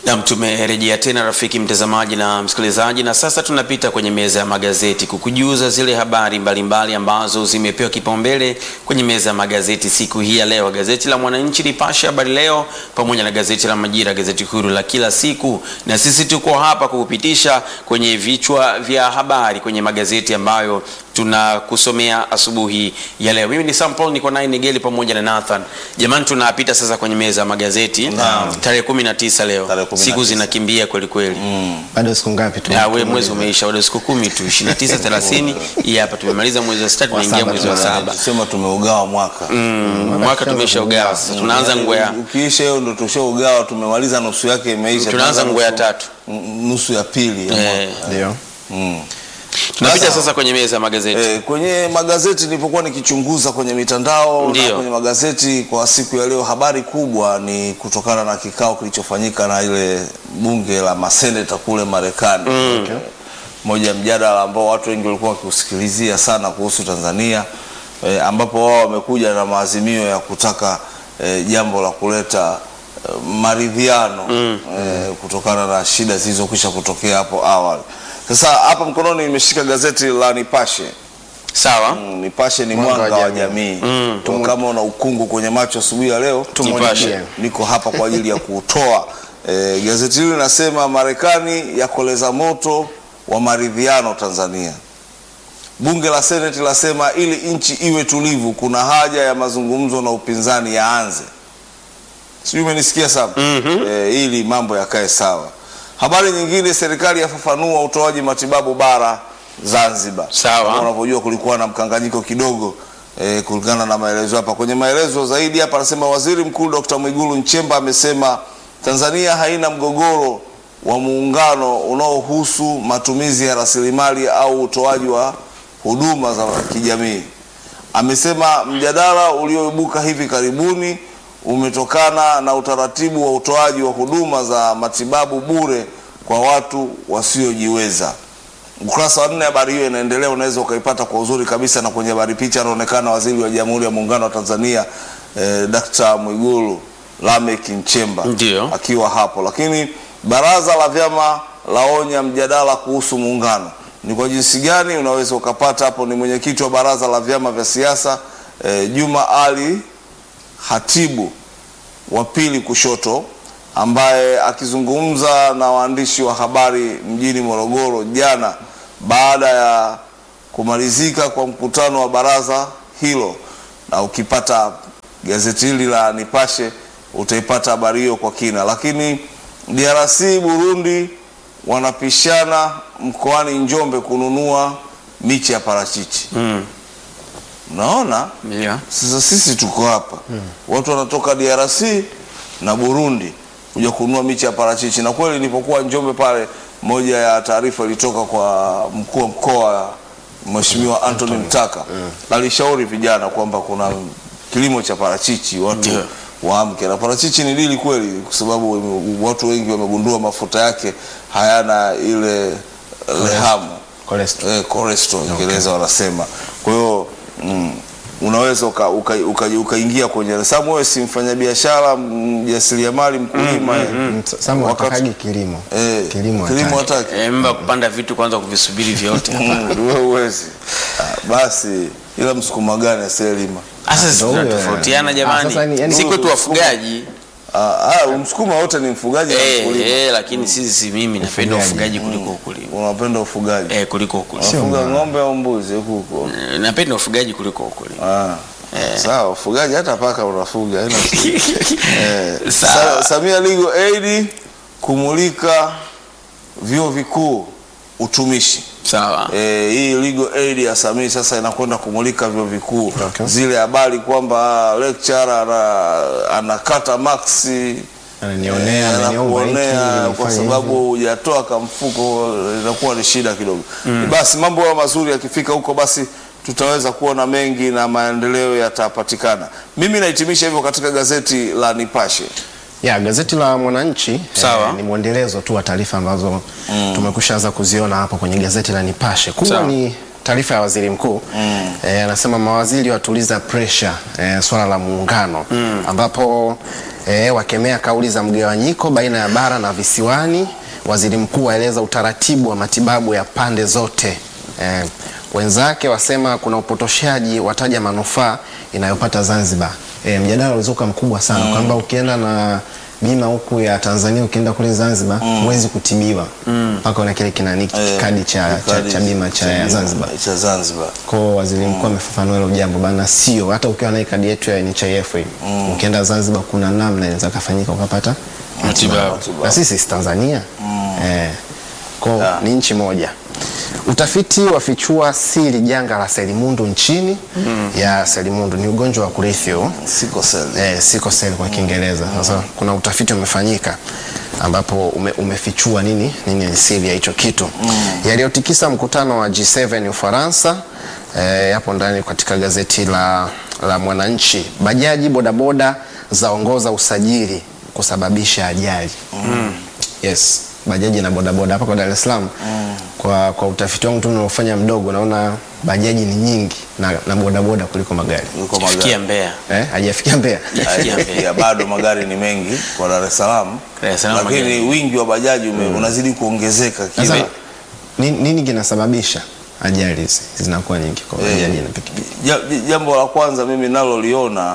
Nam, tumerejea tena rafiki mtazamaji na msikilizaji, na sasa tunapita kwenye meza ya magazeti kukujuza zile habari mbalimbali mbali ambazo zimepewa kipaumbele kwenye meza ya magazeti siku hii ya leo. Gazeti la Mwananchi, Nipashe, Habari Leo pamoja na gazeti la Majira, gazeti huru la kila siku, na sisi tuko hapa kukupitisha kwenye vichwa vya habari kwenye magazeti ambayo tunakusomea asubuhi ya leo. Mimi ni Sam Paul, niko naye Nigeli pamoja na Nathan. Jamani, tunapita sasa kwenye meza ya magazeti Naam. tarehe 19 leo. Tarehe 19. Siku zinakimbia kweli kweli. bado siku ngapi tu? Na we mwezi umeisha, bado siku kumi tu, 29 30. Hii hapa tumemaliza mwezi wa sita, tunaingia saba mwezi wa saba. Tusema tumeugawa mwaka Mm, mwaka tumeshaugawa sasa, tunaanza nguo ya ukiisha hiyo ndo tushaugawa, tumemaliza nusu yake imeisha, tunaanza nguo ya nusu- tatu. n- nusu ya pili ya Eh, mwaka. Ndio. Mm. tunapita Sasa- sasa kwenye meza ya magazeti. Eh, kwenye magazeti nilipokuwa nikichunguza kwenye mitandao Ndio. na kwenye magazeti kwa siku ya leo, habari kubwa ni kutokana na kikao kilichofanyika na ile bunge la maseneta kule Marekani. Okay. Moja ya mjadala ambao watu wengi walikuwa wakiusikilizia sana kuhusu Tanzania eh, ambapo wao wamekuja na maazimio ya kutaka eh, jambo la kuleta eh, maridhiano eh, kutokana na shida zilizokwisha kutokea hapo awali. Sasa hapa mkononi nimeshika gazeti la Nipashe. Sawa. Mm, Nipashe ni Mwanga wa mwanga wa jamii. jamii. Kwa kama una ukungu kwenye macho asubuhi ya leo, Nipashe. niko hapa kwa ajili ya kuutoa. E, gazeti hili linasema Marekani yakoleza moto wa maridhiano Tanzania. Bunge la Seneti lasema ili nchi iwe tulivu, kuna haja ya mazungumzo na upinzani yaanze. Sijui umenisikia sana e, ili mambo yakae sawa. Habari nyingine, serikali yafafanua utoaji matibabu bara Zanzibar. Sawa. Kama unavyojua kulikuwa na mkanganyiko kidogo eh, kulingana na maelezo hapa. Kwenye maelezo zaidi hapa anasema Waziri Mkuu Dr. Mwigulu Nchemba amesema Tanzania haina mgogoro wa muungano unaohusu matumizi ya rasilimali au utoaji wa huduma za kijamii. Amesema mjadala ulioibuka hivi karibuni umetokana na utaratibu wa utoaji wa huduma za matibabu bure kwa watu wasiojiweza. Ukurasa wa nne habari hiyo inaendelea, unaweza ukaipata kwa uzuri kabisa, na kwenye habari picha anaonekana waziri wa Jamhuri ya Muungano wa Tanzania eh, Dkt. Mwigulu Lameck Nchemba Ndio. akiwa hapo. Lakini baraza la vyama laonya mjadala kuhusu muungano. Ni kwa jinsi gani unaweza ukapata hapo? Ni mwenyekiti wa baraza la vyama vya siasa eh, Juma Ali Hatibu wa pili kushoto ambaye akizungumza na waandishi wa habari mjini Morogoro jana baada ya kumalizika kwa mkutano wa baraza hilo, na ukipata gazeti hili la Nipashe utaipata habari hiyo kwa kina. Lakini DRC Burundi wanapishana mkoani Njombe kununua miche ya parachichi. Mm. Unaona? Yeah. Sasa sisi tuko hapa watu wanatoka DRC na Burundi kuja kununua miche ya parachichi, na kweli nilipokuwa Njombe pale, moja ya taarifa ilitoka kwa mkuu wa mkoa Mheshimiwa Anthony Mtaka alishauri vijana kwamba kuna kilimo cha parachichi watu Ndio. waamke, na parachichi ni dili kweli, kwa sababu watu wengi wamegundua mafuta yake hayana ile lehamu Cholesterol. eh, cholesterol Kiingereza wanasema. Kwa hiyo mm, unaweza ukaingia uka, uka, ukaingia kwenye sababu wewe si mfanyabiashara, mjasiriamali, mkulima eh. Mm, Samu Wakati- watakagi kilimo. Eh, Kilimo kilimo hataki. hataki Eh, mba kupanda vitu kwanza kuvisubiri vyote hapa. Mm, wewe huwezi. Ah, basi ila msukuma gani asiyelima? Sasa sisi Ndio huyo, tunatofautiana eh. jamani. Ah, sasa ni- yani- si kwetu wafugaji. Ah, ah, msukuma wote ni mfugaji na Eh, mkulima. eh, lakini sisi mimi napenda Ufugaji. ufugaji kuliko ukulima. Unapenda ufugaji? Eh, kuliko ukulima. Unafuga ng'ombe au mbuzi huko huko? Eh, Napenda ufugaji kuliko ukulima. Ah. Sawa, ufugaji hata paka unafuga. haina shida. Eh, Sawa. Sa- Samia Legal Aid kumulika vyuo vikuu utumishi. Sawa. Eh, hii legal aid ya Samia sasa inakwenda kumulika vyuo vikuu Okay. zile habari kwamba lecturer ana, anakata maksi Ananionea, eh, ananiomba hiki, anakuonea kwa nifanye sababu hujatoa kamfuko, inakuwa ni shida kidogo. Basi mambo hayo mazuri yakifika huko, basi tutaweza kuona mengi na maendeleo yatapatikana. Mimi nahitimisha hivyo katika gazeti la Nipashe. Ya, gazeti la Mwananchi Sawa. ni mwendelezo tu wa taarifa ambazo tumekushaanza kuziona hapo kwenye gazeti la Nipashe. Kubwa Sawa. ni taarifa ya waziri mkuu eh, anasema mawaziri watuliza pressure eh, swala la muungano ambapo e, wakemea kauli za mgawanyiko baina ya bara na visiwani. Waziri mkuu waeleza utaratibu wa matibabu ya pande zote. E, wenzake wasema kuna upotoshaji, wataja manufaa inayopata Zanzibar. E, mjadala ulizuka mkubwa sana kwamba ukienda na bima huku ya Tanzania ukienda kule Zanzibar huwezi kutibiwa mpaka una kile kinani Eh, kadi cha, cha, kadi cha bima cha Zanzibar. cha Zanzibar. Kwa waziri mkuu amefafanua hilo jambo bana, sio hata ukiwa na kadi yetu ya NHIF hii ukienda Zanzibar kuna namna inaweza kafanyika ukapata Matibabu. na sisi si Tanzania eh, kwa ni nchi moja. Utafiti wafichua siri janga la selimundu nchini. Ya selimundu ni ugonjwa wa kurithi huu Siko seli. eh, sickle cell kwa Kiingereza. Sasa kuna utafiti umefanyika ambapo ume, umefichua nini nini ni siri ya hicho kitu yaliyotikisa mkutano wa G7 Ufaransa. Eh, yapo ndani katika gazeti la, la Mwananchi. Bajaji bodaboda zaongoza usajili kusababisha ajali. Yes, bajaji na bodaboda hapa kwa Dar es Salaam kwa, kwa utafiti wangu tu unaofanya mdogo naona bajaji ni nyingi na, na bodaboda kuliko magari Yuko Fikia magari. Mbeya. eh, hajafikia Mbeya. Fikia Mbeya. Ya, bado magari ni mengi kwa Dar es Salaam, Dar es Salaam lakini magari. wingi wa bajaji ume, unazidi kuongezeka Sasa kile nini, nini kinasababisha ajali hizi zinakuwa nyingi kwa Eh, bajaji na pikipiki? ja- ja- jambo la kwanza mimi naloliona,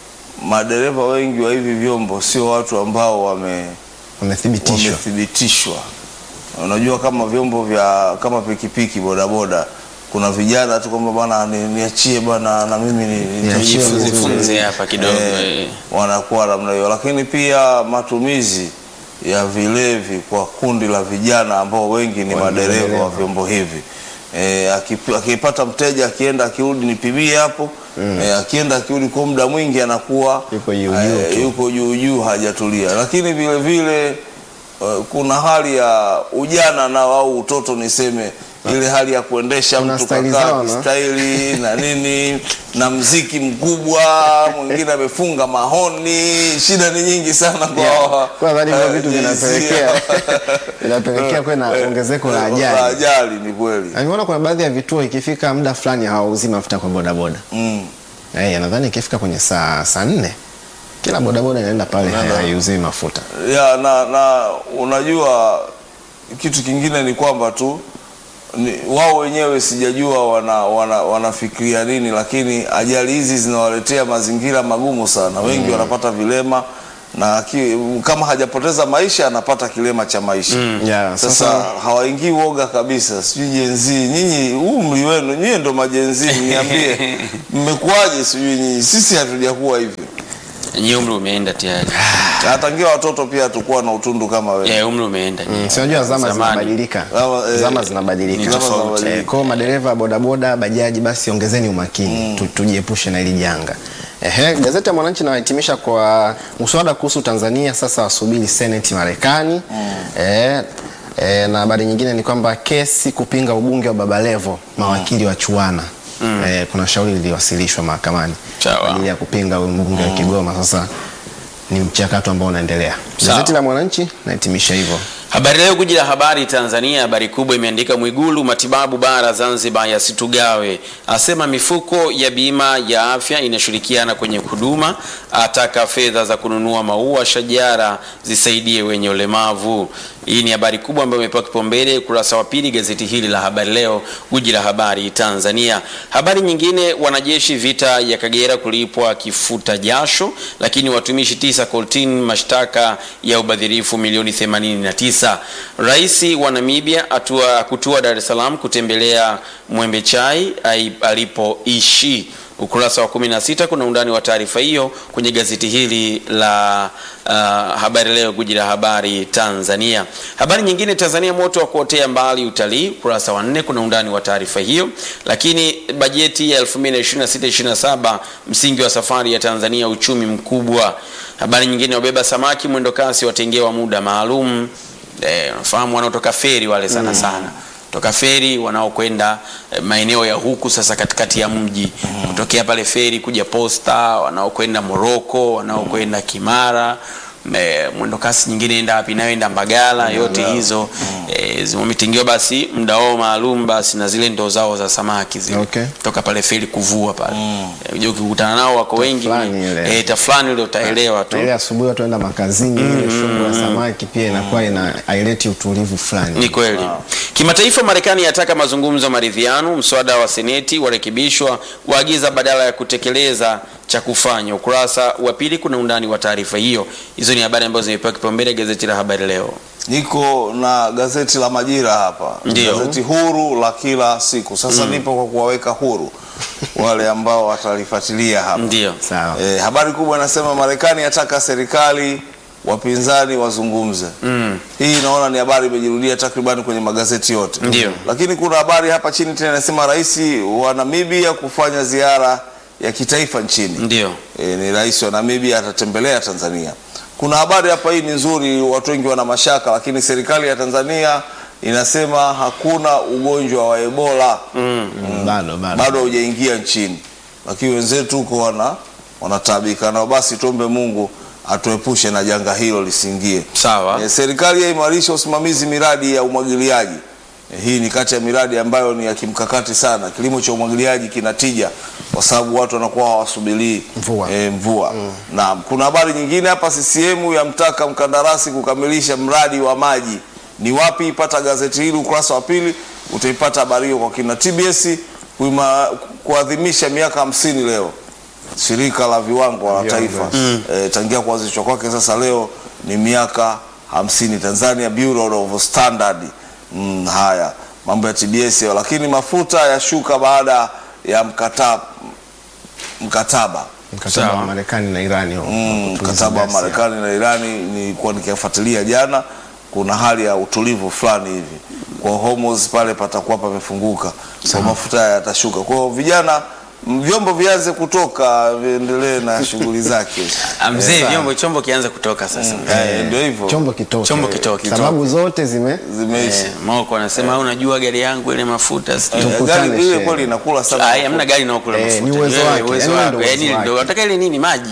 madereva wengi wa hivi vyombo sio watu ambao wame Wamethibitishwa wamethibitishwa. Unajua, kama vyombo vya kama pikipiki, bodaboda, kuna vijana tu kwamba bwana ni- niachie bwana na mimi ni- ni- Niachie nijifunze vizuri. Jifunze hapa kidogo, Eh, eh. wanakuwa namna hiyo, lakini pia matumizi ya vilevi kwa kundi la vijana ambao wengi ni Wa- madereva wa madereva. vyombo hivi e, akipata mteja akienda akirudi nipimie hapo e, akienda akirudi kwa muda mwingi anakuwa Yuko juu eh, juu tu. yuko juu juu hajatulia, lakini vile vile eh, kuna hali ya ujana nao au utoto niseme ile hali ya kuendesha Kuna mtu staili kakaa zao, na? staili na nini na mziki mkubwa, mwingine amefunga mahoni. Shida ni nyingi sana kwa Yeah. Kwa nadhani hivyo eh, vitu jinsia. vinapelekea vinapelekea kuwe na ongezeko la La ajali. ajali ni kweli Nimeona kuna baadhi ya vituo ikifika muda fulani hawauzi mafuta kwa bodaboda. mm. Eh, nadhani ikifika kwenye saa saa nne kila bodaboda inaenda pale haiuziwi mafuta. ya na, na unajua kitu kingine ni kwamba tu ni, wao wenyewe sijajua wana, wana, wanafikiria nini, lakini ajali hizi zinawaletea mazingira magumu sana. Wengi wanapata vilema na ki, kama hajapoteza maisha anapata kilema cha maisha Yeah, sasa, sasa hawaingii woga kabisa. Sijui jenzi nyinyi, umri wenu nyie ndo majenzi, niambie mmekuwaje? Sijui nyinyi, sisi hatujakuwa hivyo. Nyie umri umeenda tayari. Hata ngia watoto pia hatukuwa na utundu kama wewe. Yeah, umri umeenda. Mm, si unajua zama Zamani. zinabadilika, Zama, eh, zama ni zinabadilika. zama tofauti. zinabadilika. Eh, Kwa hiyo madereva bodaboda, bajaji, basi ongezeni umakini tu, tujiepushe na hili janga. Ehe, gazeti ya Mwananchi inahitimisha kwa mswada kuhusu Tanzania sasa wasubiri seneti Marekani. Eh, eh, na habari nyingine ni kwamba kesi kupinga ubunge wa Babalevo mawakili wa chuana. Eh, kuna shauri liliwasilishwa mahakamani Sawa. kwa ajili ya kupinga huyu mbunge wa Kigoma. Sasa ni mchakato ambao unaendelea. Sawa. Gazeti la Mwananchi nahitimisha hivyo. Habari Leo, guji la habari Tanzania, habari kubwa imeandika Mwigulu, matibabu bara Zanzibar yasitugawe, asema mifuko ya bima ya afya inashirikiana kwenye huduma, ataka fedha za kununua maua shajara zisaidie wenye ulemavu. Hii ni habari kubwa ambayo imepewa kipaumbele ukurasa wa pili gazeti hili la Habari Leo, guji la habari Tanzania. Habari nyingine, wanajeshi vita ya Kagera kulipwa kifuta jasho, lakini watumishi tisa kortini mashtaka ya ubadhirifu milioni 89. Rais wa Namibia atua kutua Dar es Salaam kutembelea Mwembe Chai ai- alipoishi. Ukurasa wa 16 kuna undani wa taarifa hiyo kwenye gazeti hili la uh, Habari Leo, guji la habari Tanzania. Habari nyingine, Tanzania moto wa kuotea mbali utalii. Ukurasa wa 4 kuna undani wa taarifa hiyo. Lakini bajeti ya 2026/27 msingi wa safari ya Tanzania, uchumi mkubwa. Habari nyingine, wabeba samaki mwendo kasi watengewa muda maalum. Eh, unafahamu wanaotoka feri wale sana sana toka feri wanaokwenda eh, maeneo ya huku sasa katikati ya mji kutokea pale feri kuja Posta, wanaokwenda Moroko, wanaokwenda Kimara me- mwendo kasi nyingine enda wapi inayoenda Mbagala, yote hizo eh, zimetingiwa basi muda wao maalum basi na zile ndoo zao za samaki zile Okay. toka pale feri kuvua pale mm. ukikutana ukikutana nao wako wengi fulani ile. eh, tafulani ile utaelewa tu Na ile asubuhi watu waenda makazini ile shughuli ya samaki pia inakuwa ina haileti utulivu fulani Ni kweli. Kimataifa, Marekani yataka mazungumzo ya maridhiano. Mswada wa Seneti warekebishwa, waagiza badala ya kutekeleza cha kufanya. Ukurasa wa pili kuna undani wa taarifa hiyo. Hizo ni habari ambazo zimepewa kipaumbele gazeti la Habari Leo. Niko na gazeti la Majira hapa, Ndio. gazeti huru la kila siku. Sasa nipo kwa kuwaweka huru wale ambao watalifuatilia hapa. Ndio. sawa E, habari kubwa inasema Marekani yataka serikali wapinzani wazungumze. Mm. Hii naona ni habari imejirudia takribani kwenye magazeti yote. Ndio. Lakini kuna habari hapa chini tena inasema rais wa Namibia kufanya ziara ya kitaifa nchini. Ndio. E, ni rais wa Namibia atatembelea Tanzania. Kuna habari hapa, hii ni nzuri, watu wengi wana mashaka, lakini serikali ya Tanzania inasema hakuna ugonjwa wa Ebola Mm, bado bado bado haujaingia nchini, lakini wenzetu huko wana wanataabika nao. Basi tuombe Mungu atuepushe na janga hilo lisiingie. Sawa. E, serikali yaimarisha usimamizi miradi ya umwagiliaji. E, hii ni kati ya miradi ambayo ni ya kimkakati sana. Kilimo cha umwagiliaji kina tija kwa sababu watu wanakuwa hawasubirii Mvua. e, mvua. Naam, kuna habari nyingine hapa, CCM yamtaka mkandarasi kukamilisha mradi wa maji. Ni wapi? Pata gazeti hili ukurasa wa pili, utaipata habari hiyo kwa kina. TBS kuima- kuadhimisha miaka hamsini leo shirika la viwango la taifa e, tangia kuanzishwa kwake sasa leo ni miaka hamsini Tanzania Bureau of Standard mm, haya mambo ya TBS hayo. lakini mafuta yashuka baada ya mkataba mkataba mkataba wa Sawa. Marekani na Irani huo, Mm, kutuliza mkataba wa ghasia. Marekani na Irani nilikuwa nikifuatilia jana, kuna hali ya utulivu fulani hivi kwa Hormuz pale patakuwa pamefunguka, kwa mafuta yatashuka. Kwa hiyo vijana, m- vyombo vianze kutoka, viendelee na shughuli zake. Ah, Mzee, Eh, sawa. vyombo chombo kianze kutoka sasa. Eh, ndio hivyo chombo kitoke, Chombo kitoke. sababu zote zime zimeisha. Eh, Moko anasema "Ah, unajua gari yangu ile mafuta sijui." Eh, tukutane gari ile shehe. kweli inakula sana. Ah, hamna gari inaokula Eh, mafuta. ni uwezo Wewe, wake. uwezo Yaani wako. ndio Yaani uwezo ndio wake. unataka ile nini maji.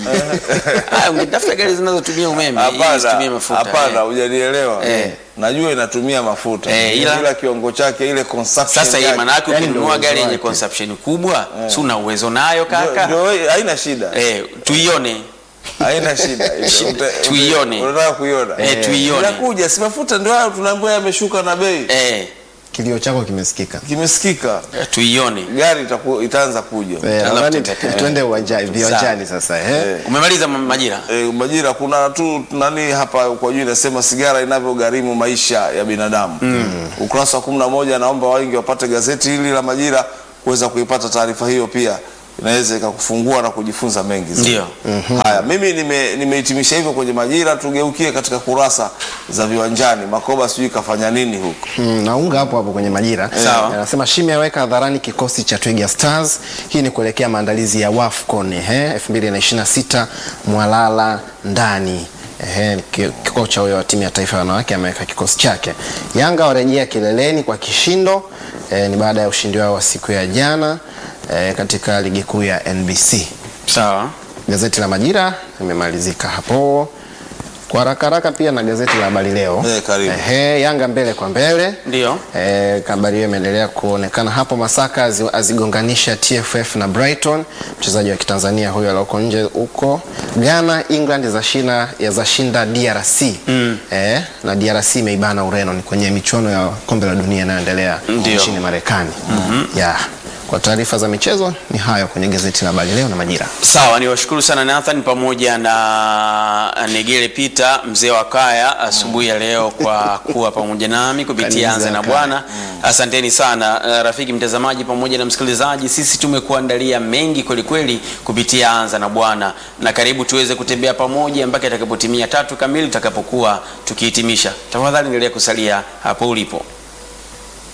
Ah, ungetafuta gari zinazotumia umeme ili Hapana, isitumie mafuta. hapana, Eh. hujanielewa. Eh. Najua inatumia mafuta Eh, ila- ila kiwango chake ile consumption Sasa hii yake, maana yake Yaani ndio ukinunua uwezo gari yenye wake. consumption kubwa, si una uwezo nayo ndio- kaka? ndio, haina shida, Eh, tuione. haina shida. Uta- Tuione. Unataka kuiona? Eh, tuione. Inakuja, si mafuta ndio hayo tunaambiwa yameshuka na bei. Eh, kilio chako kimesikika. Kimesikika. tuione. Gari itaku, itaanza kuja. Eh, Alafu nadhani tuta- tuende uwanjani viwanjani sasa eh. Eh. Umemaliza ma- majira? E, Majira kuna tu nani hapa kwa juu inasema sigara inavyogharimu maisha ya binadamu. Ukurasa wa kumi na moja naomba wengi wapate gazeti hili la Majira kuweza kuipata taarifa hiyo, pia inaweza ikakufungua na kujifunza mengi zaidi. Ndio. Haya, mimi nime- nimehitimisha hivyo kwenye Majira. Tugeukie katika kurasa za viwanjani. Makoba sijui kafanya nini huko. Mm, naunga hapo hapo kwenye majira Sawa. anasema Shimi aweka hadharani kikosi cha Twiga Stars. Hii ni kuelekea maandalizi ya WAFCON eh, 2026 Mwalala ndani Ehe, ki- kocha huyo wa timu ya taifa ya wanawake ameweka kikosi chake. Yanga warejea kileleni kwa kishindo eh, ni baada ya ushindi wao wa siku ya jana eh, katika ligi kuu ya NBC. Sawa. Gazeti la Majira limemalizika hapo kwa haraka haraka, pia na gazeti la Habari Leo. Eh, karibu. Ehe, Yanga mbele kwa mbele Ndio. Eh, habari hiyo imeendelea kuonekana hapo. Masaka azi- azigonganisha TFF na Brighton, mchezaji wa Kitanzania huyo alioko nje huko. Ghana, England zashinda ya zashinda DRC eh, na DRC imeibana Ureno, ni kwenye michuano ya kombe la dunia inayoendelea Ndio. nchini Marekani. Yeah. Kwa taarifa za michezo ni hayo kwenye gazeti la Habari Leo na Majira. Sawa, ni washukuru sana Nathan pamoja na Negele Peter mzee wa kaya asubuhi ya leo kwa kuwa pamoja nami kupitia Kanisa Anza na Kaya. Bwana. Asanteni sana uh, rafiki mtazamaji pamoja na msikilizaji, sisi tumekuandalia mengi kwelikweli kupitia Anza na Bwana, na karibu tuweze kutembea pamoja mpaka itakapotimia tatu kamili tutakapokuwa tukihitimisha. Tafadhali endelea kusalia hapo ulipo.